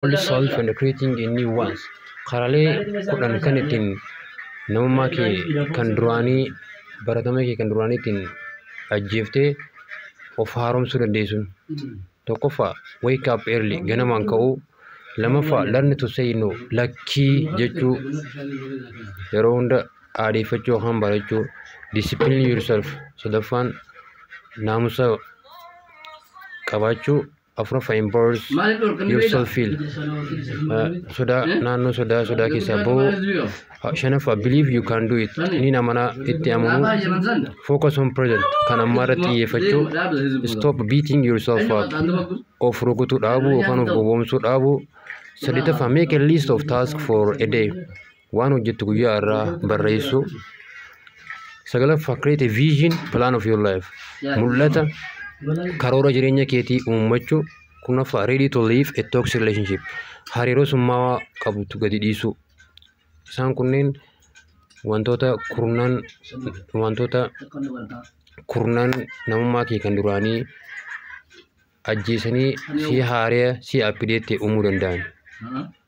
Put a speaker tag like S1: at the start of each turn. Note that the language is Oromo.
S1: old self and creating a new ones karaalee kudhan kan ittiin namummaa kee kan duraanii baratama kee kan duraanii ittiin ajjeeftee of haaromsuu dandeessuun tokkoffaa wake up early ganamaan ka'uu lamaffaa learn to say no lakkii jechuu yeroo hunda aadeeffachuu yookaan barachuu discipline yourself sadaffaan naamusa qabaachuu afuraffaa embarrass yourself feel sodaa naannoo sodaa sodaa keessaa bahuu shanaffaa believe you can do it inni namanaa itti amanuu focus on present kan ammaa irratti xiyyeeffachuu stop beating yourself up of rukutuu dhaabuu yookaan of gowwoomsuu dhaabuu saddeetaffaa make a list of tasks for a day waan hojjettu guyyaa irraa barreessuu sagalaffaa create a vision plan of your life mul'ata karoora jireenya keetii uummachuu kurnaffaa ready to live a toxic relationship hariiroo summaawaa qabdu gadi dhiisuu isaan kunneen wantoota kurnan wantoota kurnan namummaa kee kan duraanii ajjeesanii si haaree si appideetti uumuu danda'an.